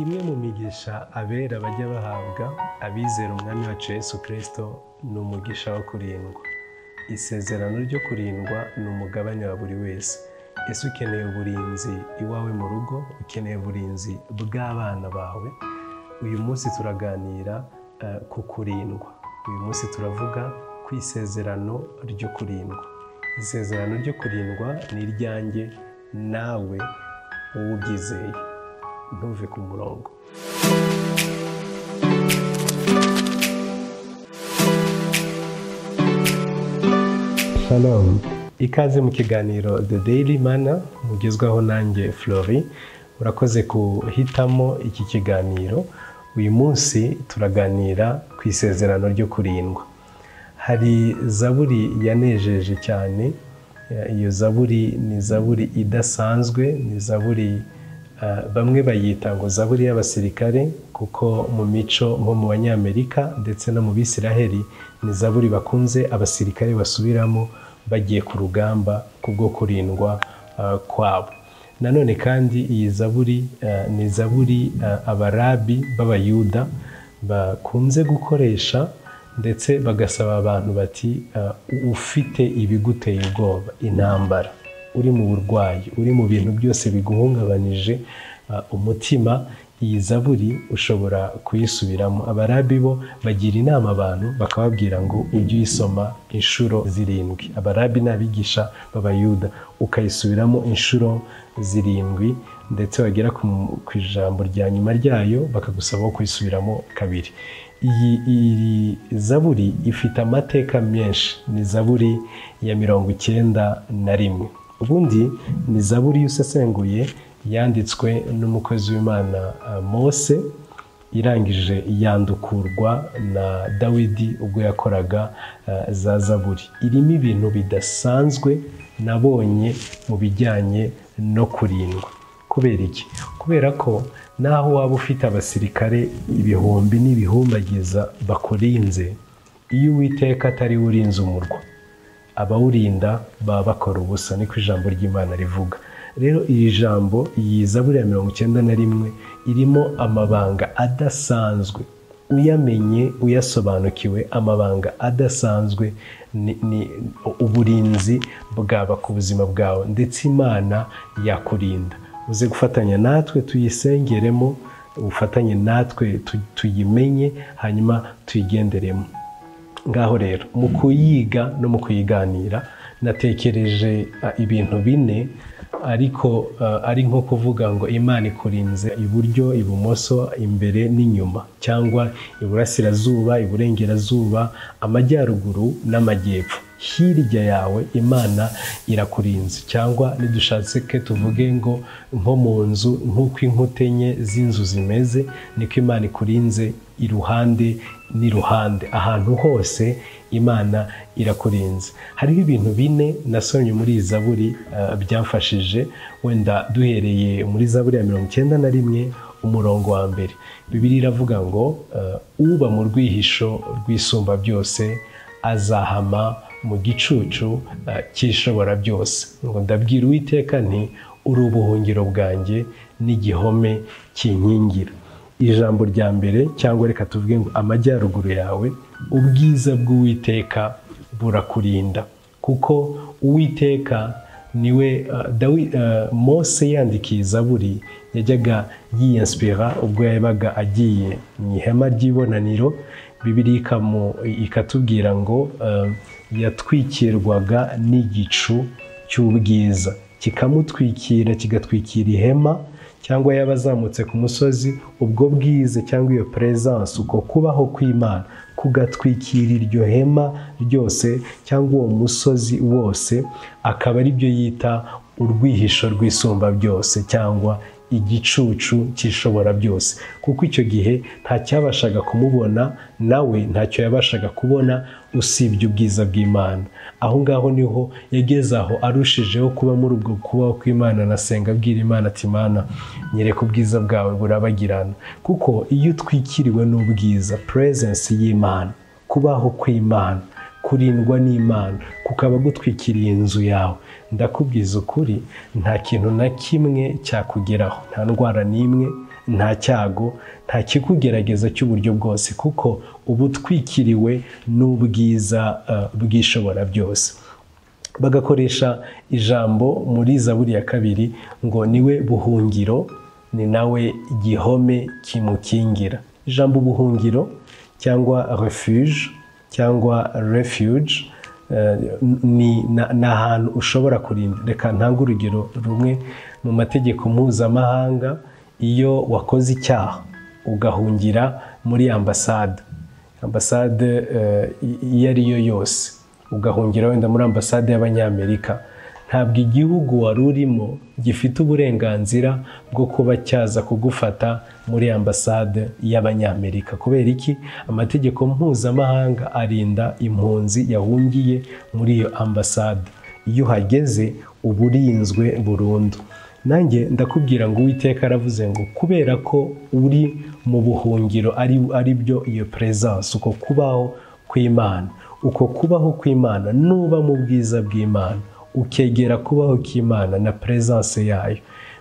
imwe mu migisha abera bajya bahabwa abizera umwami wacu yesu kirisito ni umugisha wo kurindwa isezerano ryo kurindwa ni umugabane wa buri wese ese ukeneye uburinzi iwawe mu rugo ukeneye uburinzi bw'abana bawe uyu munsi turaganira ku kurindwa uyu munsi turavuga ku isezerano ryo kurindwa isezerano ryo kurindwa ni iryanjye nawe uwubyizeye ntuve ku murongo shalom ikaze mu kiganiro the daily mana mugezwaho nanjye flori urakoze guhitamo iki kiganiro uyu munsi turaganira ku isezerano ryo kurindwa hari zaburi yanejeje cyane iyo zaburi ni zaburi idasanzwe ni zaburi bamwe bayita ngo zaburi y'abasirikare kuko mu mico nko mu banyamerika ndetse no mu bisiraheli ni zaburi bakunze abasirikare basubiramo bagiye ku rugamba kubwo kurindwa kwabo nanone kandi iyi zaburi ni zaburi abarabi b'abayuda bakunze gukoresha ndetse bagasaba abantu bati ufite ibiguteye ubwoba intambara uri mu burwayi uri mu bintu byose biguhungabanije umutima iyi zaburi ushobora kuyisubiramo abarabi bo bagira inama abantu bakababwira ngo ujye uyisoma inshuro zirindwi abarabi ni abigisha b'abayuda ukayisubiramo inshuro zirindwi ndetse wagera ku ijambo rya nyuma ryayo bakagusaba kuyisubiramo kabiri iyi zaburi ifite amateka menshi ni zaburi ya mirongo icyenda na rimwe ubundi ni zaburi iyo usesenguye yanditswe n'umukozi w'imana mose irangije yandukurwa na dawidi ubwo yakoraga za zaburi irimo ibintu bidasanzwe nabonye mu bijyanye no kurindwa kubera iki kubera ko naho waba ufite abasirikare ibihumbi n'ibihumbagiza bakurinze iyo uwiteka atari we urinze umurwa abawurinda baba bakora ubusa niko ijambo ry'imana rivuga rero iri jambo iyi zaburi ya mirongo icyenda na rimwe irimo amabanga adasanzwe uyamenye uyasobanukiwe amabanga adasanzwe ni uburinzi bwaba ku buzima bwawe ndetse imana yakurinda uze gufatanya natwe tuyisengeremo ubufatanye natwe tuyimenye hanyuma tuyigenderemo ngaho rero mu kuyiga no mu kuyiganira natekereje ibintu bine ariko ari nko kuvuga ngo imana ikurinze iburyo ibumoso imbere n'inyuma cyangwa iburasirazuba iburengerazuba amajyaruguru n'amajyepfo hirya yawe imana irakurinze cyangwa nidushatse ke tuvuge ngo nko mu nzu nk'uko inkuta enye z'inzu zimeze niko imana ikurinze iruhande n'iruhande ahantu hose imana irakurinze hariho ibintu bine nasomye muri iyi zaburi byamfashije wenda duhereye muri zaburi ya mirongo icyenda na rimwe umurongo wa mbere bibiri iravuga ngo uba mu rwihisho rwisumba byose azahama mu gicucu cyishobora byose ngo ndabwira uwiteka nti uri ubuhungiro bwanjye n'igihome kinkingira ijambo rya mbere cyangwa reka tuvuge ngo amajyaruguru yawe ubwiza bw'uwiteka burakurinda kuko uwiteka niwe mose yandikiye izaburi yajyaga yiyensipira ubwo yabaga agiye mu ihema ry'ibonaniro bibiri ikatubwira ngo yatwikirwaga n'igicu cy'ubwiza kikamutwikira kigatwikira ihema cyangwa yaba azamutse ku musozi ubwo bwize cyangwa iyo perezansi uko kubaho kw'imana kugatwikira iryo hema ryose cyangwa uwo musozi wose akaba ari byo yita urwihisho rwisumba byose cyangwa igicucu cyishobora byose kuko icyo gihe nta cyabashaga kumubona nawe ntacyo yabashaga kubona usibye ubwiza bw'imana aho ngaho niho yageze aho arushijeho kuba muri ubwo kubaho kw'imana nasenga abwira imana ati imana nyereka ubwiza bwawe burabagirana kuko iyo utwikiriwe n'ubwiza purezensi y'imana kubaho kw'imana kurindwa n'imana kukaba gutwikiriye inzu yawe ndakubwiza ukuri nta kintu na kimwe cyakugeraho nta ndwara n'imwe nta cyago nta kikugerageza cy'uburyo bwose kuko uba utwikiriwe n'ubwiza eh, bw'ishobora byose bagakoresha ijambo muri zaburi ya kabiri ngo niwe buhungiro ni nawe gihome kimukingira ijambo ubuhungiro cyangwa refuge cyangwa refuge eh, ni na- ni ahantu ushobora kurinda reka ntange urugero rumwe mu mategeko mpuzamahanga iyo wakoze icyaha ugahungira muri ambasade ambasade eh, iyo ari yo yose ugahungira wenda muri ambasade y'abanyamerika ntabwo igihugu wari urimo gifite uburenganzira bwo kuba cyaza kugufata muri ambasade y'abanyamerika kubera iki amategeko mpuzamahanga arinda impunzi yahungiye muri iyo ambasade iyo uhageze uba urinzwe burundu nanjye ndakubwira ngo uwiteka aravuze ngo kubera ko uri mu buhungiro ari ari byo iyo peresanse uko kubaho kw'imana uko kubaho kw'imana nuba mu bwiza bw'imana ukegera kubaho kw'imana na peresanse yayo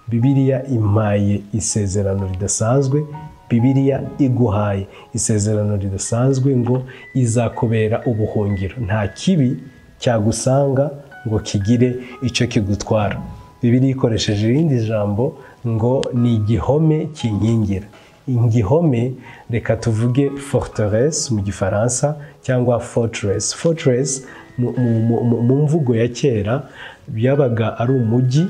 bibiliya impaye isezerano ridasanzwe bibiliya iguhaye isezerano ridasanzwe ngo izakubera ubuhungiro nta kibi cyagusanga ngo kigire icyo kigutwara bibiliya ikoresheje irindi jambo ngo ni igihome kinkingira igihome reka tuvuge forteresse mu gifaransa cyangwa fortress fortress mu- mu- mu- mu mvugo ya kera byabaga ari umujyi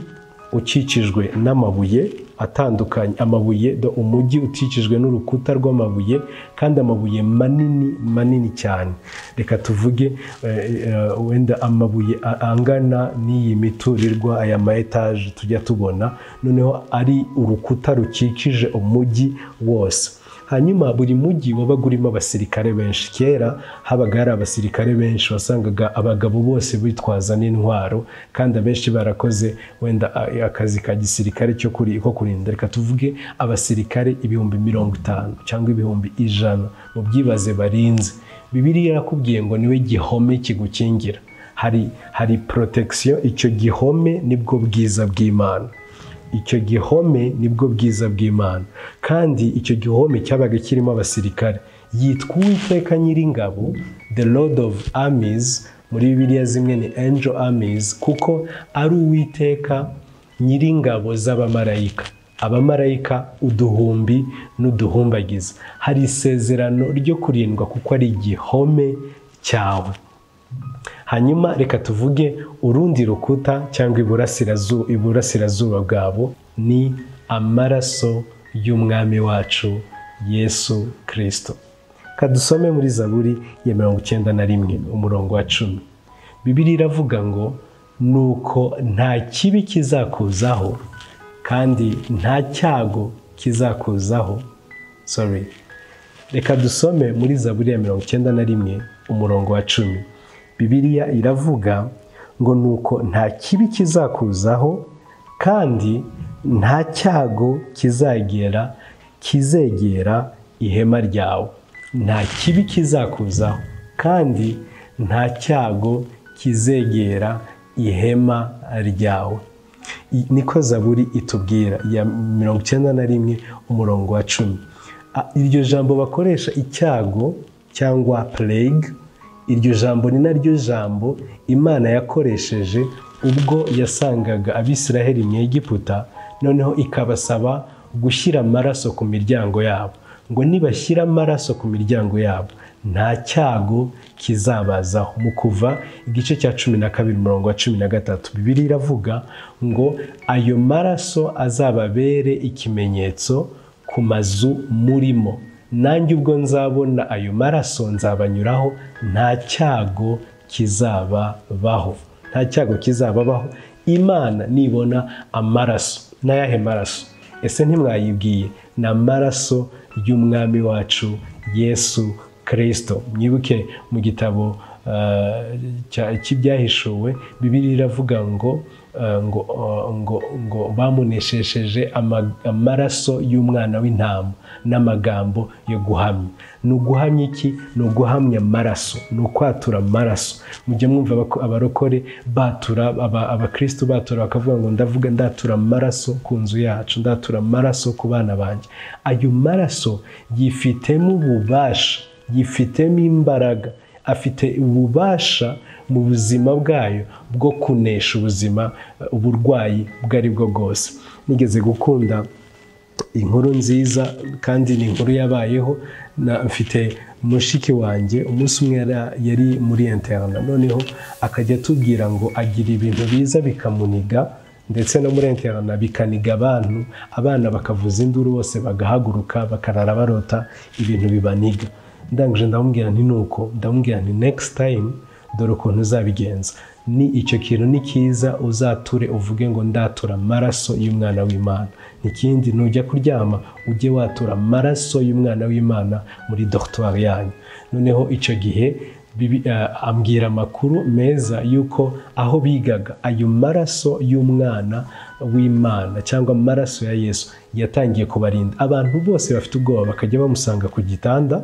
ukikijwe n'amabuye atandukanye amabuye do umujyi ukikijwe n'urukuta rw'amabuye kandi amabuye manini manini cyane reka tuvuge eh, eh, wenda amabuye a- angana n'iyi miturirwa aya ma etaje tujya tubona noneho ari urukuta rukikije umujyi wose hanyuma buri mujyi wabaga urimo abasirikare benshi kera habaga hari abasirikare benshi wasangaga abagabo bose bitwaza n'intwaro kandi abenshi barakoze wenda a- akazi ka gisirikare cyo kuri- ko kurinda reka tuvuge abasirikare ibihumbi mirongo itanu cyangwa ibihumbi ijana mu byibaze barinze bibiliya irakubwiye ngo niwe gihome kigukingira hari hari protection icyo gihome nibwo bwiza bw'imana icyo gihome nibwo bwiza bw'imana kandi icyo gihome cyabaga kirimo abasirikare yitwa uwiteka nyiringabo the lord of armies muri bibiliya zimwe ni angel armies kuko ari uwiteka nyiringabo z'abamarayika abamarayika uduhumbi n'uduhumbagiza hari isezerano ryo kurindwa kuko ari igihome cyawe hanyuma reka tuvuge urundi rukuta cyangwa iburasirazuba iburasirazuba bwabo ni amaraso y'umwami wacu yesu kirisito kadusome muri zaburi ya mirongo icyenda na rimwe umurongo wa cumi bibiri iravuga ngo nuko nta kibi kizakuzaho kandi nta cyago kizakuzaho sorry reka dusome muri zaburi ya mirongo icyenda na rimwe umurongo wa cumi bibiliya iravuga ngo nuko nta kibi kizakuzaho kandi nta cyago kizagera kizegera ihema ryawe nta kibi kizakuzaho kandi nta cyago kizegera ihema ryawe I- niko zaburi itubwira ya mirongo icyenda na rimwe umurongo wa cumi A- iryo jambo bakoresha icyago cyangwa plague iryo jambo ni naryo jambo imana yakoresheje ubwo yasangaga abisiraheli mu egiputa noneho ikabasaba gushyira amaraso ku miryango yabo ngo nibashyira amaraso ku miryango yabo nta cyago kizabazaho mu kuva igice cya cumi na kabiri umurongo wa cumi na gatatu bibiri iravuga ngo ayo maraso azababere ikimenyetso ku mazu murimo nanjye ubwo nzabona ayo maraso nzabanyuraho nta cyago kizababaho nta cyago kizababaho imana nibona amaraso n'ayahe maraso ese ntimwayibwiye ni amaraso y'umwami wacu yesu kirisito mwibuke mu gitabo eh, cya- cy'ibyahishuwe bibiri iravuga ngo ngo ngo ngo bamuneshesheje amaraso y'umwana w'intama n'amagambo yo guhamya ni uguhamya iki ni uguhamya amaraso ni ukwatura amaraso mujye mwumva abarokore batura abakristo batura bakavuga ngo ndavuga ndatura amaraso ku nzu yacu ndatura amaraso ku bana banjye ayo maraso yifitemo ububasha yifitemo imbaraga afite ububasha mu buzima bwayo bwo kunesha ubuzima uburwayi ubwo ari bwo bwose nigeze gukunda inkuru nziza kandi ni inkuru yabayeho mfite mushiki wanjye umunsi umwe yari muri interna noneho akajya atubwira ngo agira ibintu biza bikamuniga ndetse no muri interna bikaniga abantu abana bakavuza induru bose bagahaguruka bakarara barota ibintu bibaniga ndangije ndamubwira nti nuko ndamubwira nti next time dore ukuntu uzabigenza ni icyo kintu ni cyiza uzature uvuge ngo ndatura amaraso y'umwana w'imana ikindi nujya kuryama ujye watura amaraso y'umwana w'imana muri dogitwari yanyu noneho icyo gihe ambwira amakuru meza y'uko aho bigaga ayo maraso y'umwana w'imana cyangwa amaraso ya yesu yatangiye kubarinda abantu bose bafite ubwoba bakajya bamusanga ku gitanda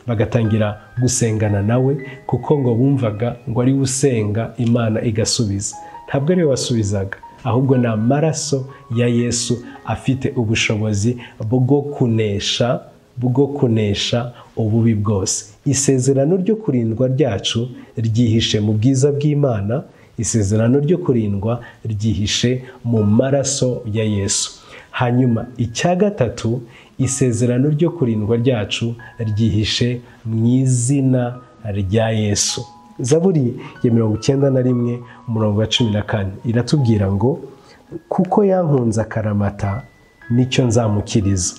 bagatangira gusengana nawe kuko ngo bumvaga ngo ari usenga imana igasubiza ntabwo ariwe wasubizaga ahubwo ni amaraso ya yesu afite ubushobozi bwo kunesha bwo kunesha ububi bwose isezerano ryo kurindwa ryacu ryihishe mu bwiza bw'imana isezerano ryo kurindwa ryihishe mu maraso ya yesu hanyuma icya gatatu isezerano ryo kurindwa ryacu ryihishe mu izina rya yesu zaburi ya mirongo icyenda na rimwe umurongo wa cumi na kane iratubwira ngo kuko yankunze akaramata nicyo nzamukiriza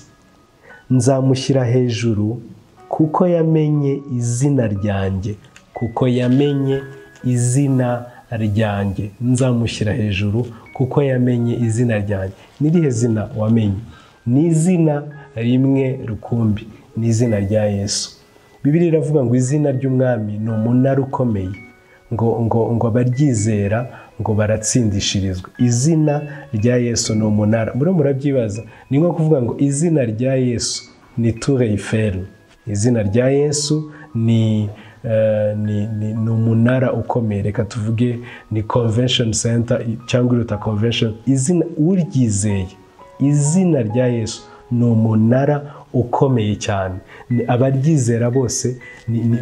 nzamushyira hejuru kuko yamenye izina ryanjye kuko yamenye izina ryanjye nzamushyira hejuru kuko yamenye izina ryanjye n'irihe zina wamenye ni izina rimwe rukumbi ni izina rya yesu bibiri iravuga ngo izina ry'umwami ni umunara ukomeye ngo ngo ngo abaryizera ngo baratsindishirizwa izina rya yesu ni umunara muriho murabyibaza ni nko kuvuga ngo izina rya yesu ni tureyiferi izina rya yesu ni ni umunara ukomeye reka tuvuge ni convention center cyangwa iruta convention izina uryizeye izina rya yesu ni umunara ukomeye cyane abaryizera bose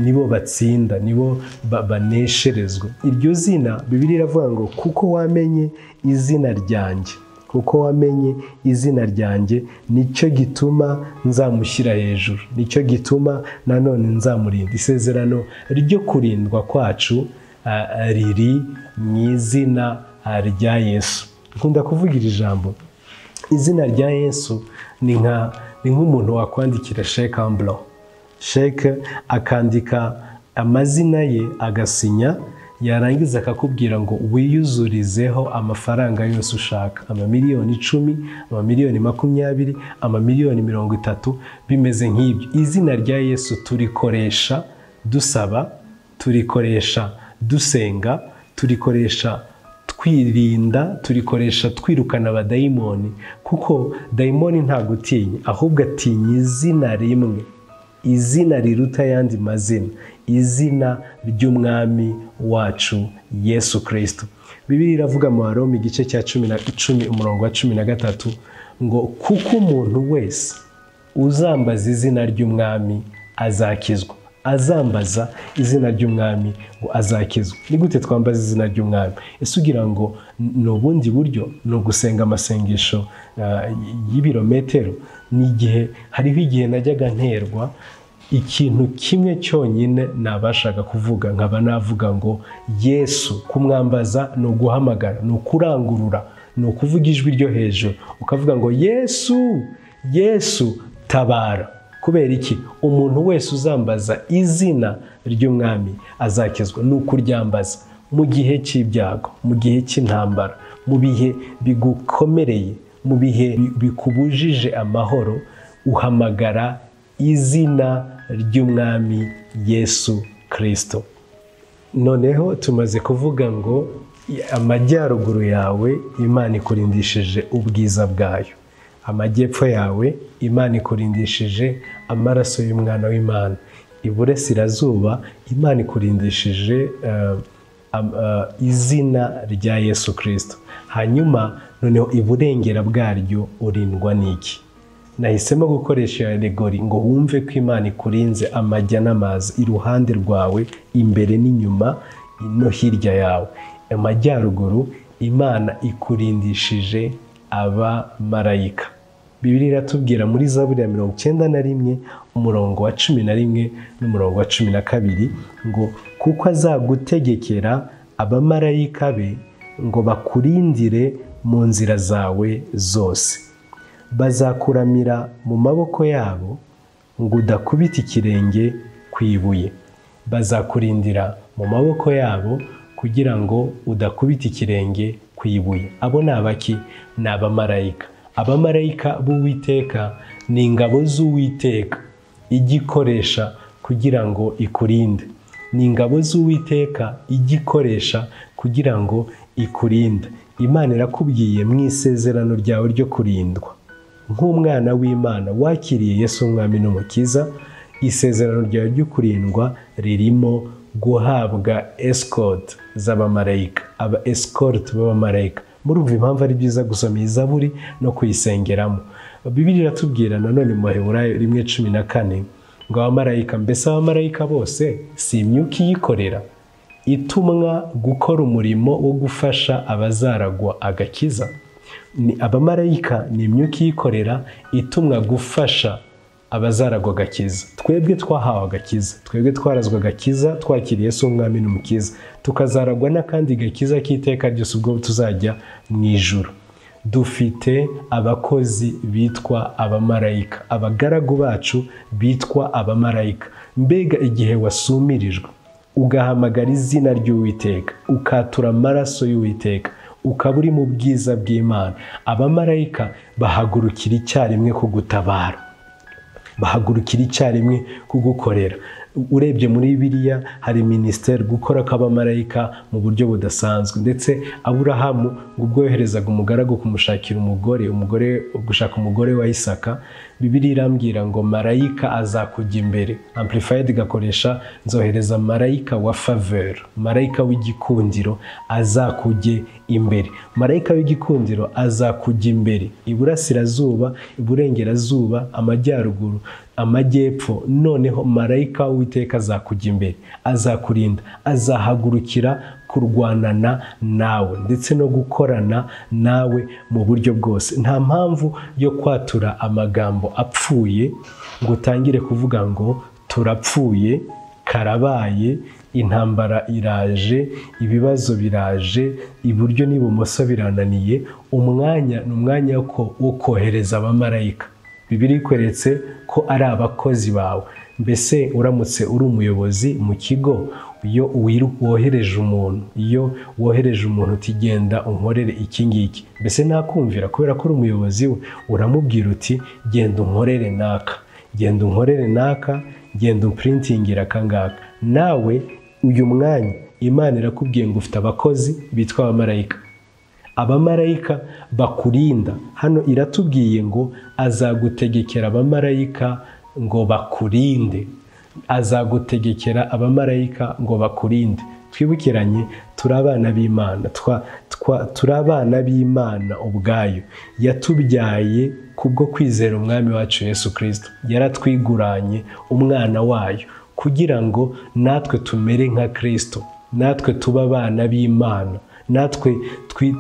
nibo batsinda nibo banesherezwa iryo zina bibiri iravuga ngo kuko wamenye izina ryanjye kuko wamenye izina ryanjye nicyo gituma nzamushyira hejuru nicyo gituma nanone nzamurinda isezerano ryo kurindwa kwacu riri mu izina rya yesu dukunda kuvuga iri jambo izina rya yesu ni nka ni nk'umuntu wakwandikira sheke amburo sheke akandika amazina ye agasinya yarangiza akakubwira ngo wiyuzurizeho amafaranga yose ushaka amamiliyoni icumi amamiliyoni makumyabiri amamiliyoni mirongo itatu bimeze nk'ibyo izina rya yesu turikoresha dusaba turikoresha dusenga turikoresha twirinda turikoresha twirukana abadayimoni kuko dayimoni ntabwo utinya ahubwo atinya izina rimwe izina riruta ayandi mazina izina ry'umwami wacu yesu kirisito bibiri iravuga mu baromi igice cya cumi na cumi umurongo wa cumi na gatatu ngo kuko umuntu wese uzambaza izina ry'umwami azakizwa azambaza izina ry'umwami ngo azakizwe ni gute twambaza izina ry'umwami ese ugira ngo ni ubundi buryo ni ugusenga amasengesho y'ibirometero ni igihe hariho igihe najyaga nterwa ikintu kimwe cyonyine nabashaga kuvuga nkaba navuga ngo yesu kumwambaza ni uguhamagara ni ukurangurura ni ukuvuga ijwi ryo hejuru ukavuga ngo yesu yesu tabara kubera iki umuntu wese uzambaza izina ry'umwami azakizwa ni ukuryambaza mu gihe cy'ibyago mu gihe cy'intambara mu bihe bigukomereye mu bihe bikubujije amahoro uhamagara izina ry'umwami yesu kirisito noneho tumaze kuvuga ngo amajyaruguru yawe imana ikurindishije ubwiza bwayo amajyepfo yawe imana ikurindishije amaraso y'umwana w'imana iburasirazuba imana ikurindishije izina rya yesu kirisito hanyuma noneho iburengera bwaryo urindwa n'iki nahisemo gukoresha iyo alegori ngo wumve ko imana ikurinze amajya n'amazi iruhande rwawe imbere n'inyuma no hirya yawe amajyaruguru imana ikurindishije abamarayika bibiri iratubwira muri za buriya mirongo icyenda na rimwe umurongo wa cumi na rimwe n'umurongo wa cumi na kabiri ngo kuko azagutegekera abamarayika be ngo bakurindire mu nzira zawe zose bazakuramira mu maboko yabo ngo udakubita ikirenge ku ibuye bazakurindira mu maboko yabo kugira ngo udakubita ikirenge ku ibuye abo ni abaki ni abamarayika abamarayika b'uwiteka ni ingabo z'uwiteka ijya ikoresha kugira ngo ikurinde ni ingabo z'uwiteka ijya ikoresha kugira ngo ikurinde imana irakubwiye mu isezerano ryawe ryo kurindwa nk'umwana w'imana wakiriye yesu umwami n'umukiza isezerano ryawe ryo kurindwa ririmo guhabwa esikoti z'abamarayika aba esikoti b'abamarayika murumva impamvu ari byiza gusoma iyi zaburi no kuyisengeramo bibiri iratubwira nanone mu baheburayo rimwe cumi na kane ngo abamarayika mbese abamarayika bose si imyuka iyikorera itumwa gukora umurimo wo gufasha abazaragwa agakiza abamarayika ni imyuka iyikorera itumwa gufasha abazaragwa agakiza twebwe twahawe agakiza twebwe twarazwa agakiza twakiriye si umwami n'umukiza tukazaragwa n'akandi gakiza k'iteka ryose ubwo tuzajya mu ijoro dufite abakozi bitwa abamarayika abagaragu bacu bitwa abamarayika mbega igihe wasumirijwe ugahamagara izina ry'uwiteka ukatura amaraso y'uwiteka ukaba uri mu bwiza bw'imana abamarayika bahagurukira icyarimwe kugutabara bahagurukira icyarimwe kugukorera urebye muri biriya hari minisiteri gukora kw'abamarayika mu buryo budasanzwe ndetse aburahamu ubwo yoherezaga umugaragu kumushakira umugore umugore gushaka umugore wa isaka bibiri irambwira ngo marayika azakujya imbere amplifayedi igakoresha nzohereza marayika wa faveri marayika w'igikundiro azakujye imbere marayika w'igikundiro azakujya imbere iburasirazuba iburengerazuba amajyaruguru amajyepfo noneho marayika w'iteka azakujya imbere azakurinda azahagurukira kurwanana nawe ndetse no gukorana nawe mu buryo bwose nta mpamvu yo kwatura amagambo apfuye ngo utangire kuvuga ngo turapfuye karabaye intambara iraje ibibazo biraje iburyo n'ibumoso birananiye umwanya ni umwanya wo kohereza abamarayika bibiri ikweretse ko ari abakozi bawe mbese uramutse uri umuyobozi mu kigo iyo wohereje umuntu iyo wohereje umuntu utigenda unkorere iki ngiki mbese nakumvira kubera ko uri umuyobozi we uramubwira uti genda unkorere naka genda unkorere naka genda umpuritingira akangaka nawe uyu mwanya imana irakubwiye ngo ufite abakozi bitwa abamarayika abamarayika bakurinda hano iratubwiye ngo azagutegekera abamarayika ngo bakurinde azagutegekera abamarayika ngo bakurinde twibukiranye turi abana b'imana turi abana b'imana ubwayo yatubyaye kubwo kwizera umwami wacu yesu kirisito yaratwiguranye umwana wayo kugira ngo natwe tumere nka kirisito natwe tuba abana b'imana natwe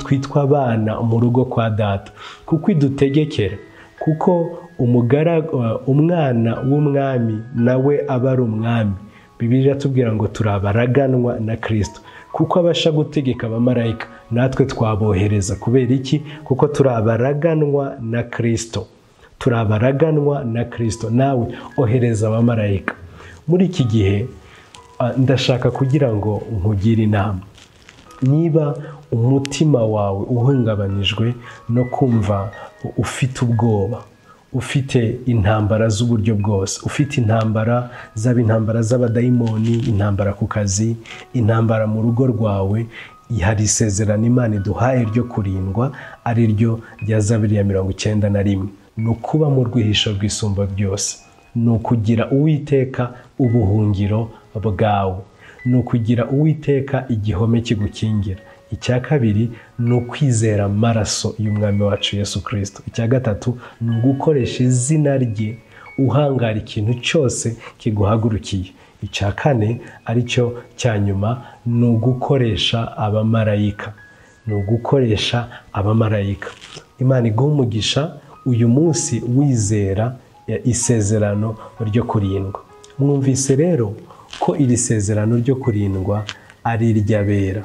twitwa abana mu rugo kwa data kuko idutegekera kuko umwana w'umwami nawe aba ari umwami bibiri atubwira ngo turabaraganwa na kirisito kuko abasha gutegeka abamarayika natwe twabohereza kubera iki kuko turabaraganwa na kirisito turabaraganwa na kirisito nawe ohereza abamarayika muri iki gihe ndashaka kugira ngo nkugire inama niba umutima wawe uhungabanijwe no kumva ufite ubwoba ufite intambara z'uburyo bwose ufite intambara zaba intambara z'abadayimoni intambara ku kazi intambara mu rugo rwawe hari isezerano imana iduhaye ryo kurindwa ari ryo rya zabiri ya mirongo icyenda na rimwe ni ukuba mu rwihisho rwisumba byose ni ukugira uwiteka ubuhungiro bwawe ni ukugira uwiteka igihome kigukingira icya kabiri ni ukwizera amaraso y'umwami wacu Yesu kirisito icya gatatu ni ugukoresha izina rye uhangara ikintu cyose kiguhagurukiye icya kane aricyo cya nyuma ni ugukoresha abamarayika ni ugukoresha abamarayika imana iguha umugisha uyu munsi wizera isezerano ryo kurindwa mwumvise rero ko iri sezerano ryo kurindwa ari iry'abera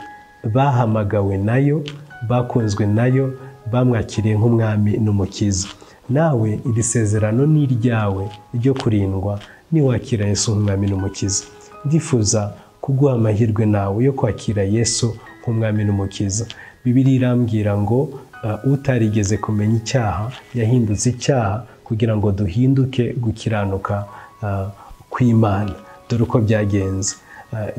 bahamagawe nayo bakunzwe nayo bamwakiriye nk'umwami n'umukiza nawe iri sezerano ni iryawe ryo kurindwa niwakira yesu nk'umwami n'umukiza ndifuza kuguha amahirwe nawe yo kwakira yesu nk'umwami n'umukiza bibiri irambwira ngo utarigeze kumenya icyaha yahindutse icyaha kugira ngo duhinduke gukiranuka kw'imana dore uko byagenze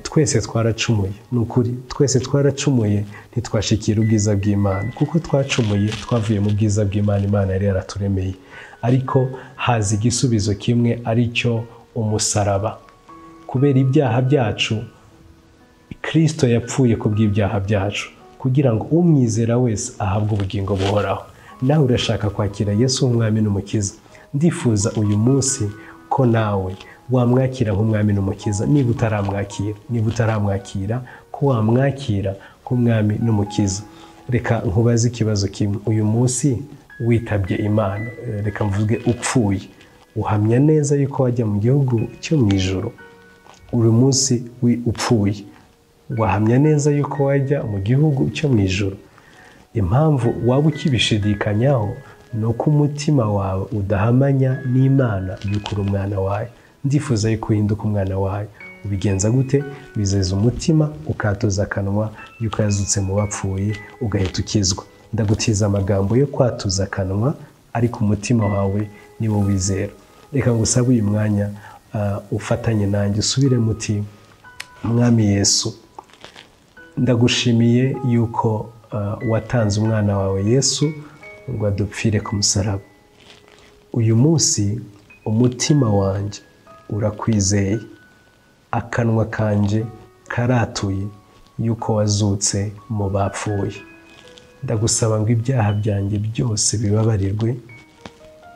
twese twaracumuye ni ukuri twese twaracumuye ntitwashikira ubwiza bw'imana kuko twacumuye twavuye mu bwiza bw'imana imana yari yaraturemeye ariko haza igisubizo kimwe ari cyo umusaraba kubera ibyaha byacu kirisito yapfuye ku bw'ibyaha byacu kugira ngo umwizera wese ahabwe ubugingo buhoraho nawe urashaka kwakira yesu umwami n'umukiza ndifuza uyu munsi ko nawe wamwakira nk'umwami n'umukiza niba utaramwakira niba utaramwakira ko wamwakira nk'umwami n'umukiza reka nkubaze ikibazo kimwe uyu munsi witabye imana reka mvuge upfuye uhamya neza yuko wajya mu gihugu cyo mu ijoro uyu munsi upfuye wahamya neza yuko wajya mu gihugu cyo mu ijoro impamvu waba ukibishidikanyaho ni uko umutima wawe udahamanya n'imana yukura umwana wawe ndifuza yuko uhinduka umwana wawe ubigenza gute bizeza umutima ukatuza akanwa yuko yazutse mu bapfuye ugahita ukizwa ndagutiza amagambo yo kwatuza akanwa ariko umutima wawe niwo wizera reka ngo usabe uyu mwanya ufatanye nanjye usubire muti mwami yesu ndagushimiye yuko watanze umwana wawe yesu ngo adupfire ku musaraba uyu munsi umutima wanjye urakwizeye akanwa kanjye karatuye yuko wazutse mu bapfuye ndagusaba ngo ibyaha byanjye byose bibabarirwe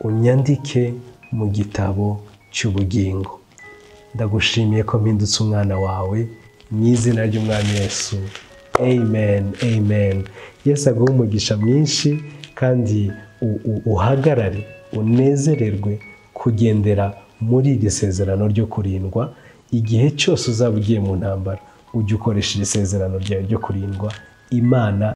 unyandike mu gitabo cy'ubugingo ndagushimiye ko mpindutse umwana wawe mu izina ry'umwami Yesu amen amen yesu aguha umugisha mwinshi kandi uhagarare unezererwe kugendera muri iri sezerano ryo kurindwa igihe cyose uzaba ugiye mu ntambara ujye ukoresha iri sezerano ryawe ryo kurindwa imana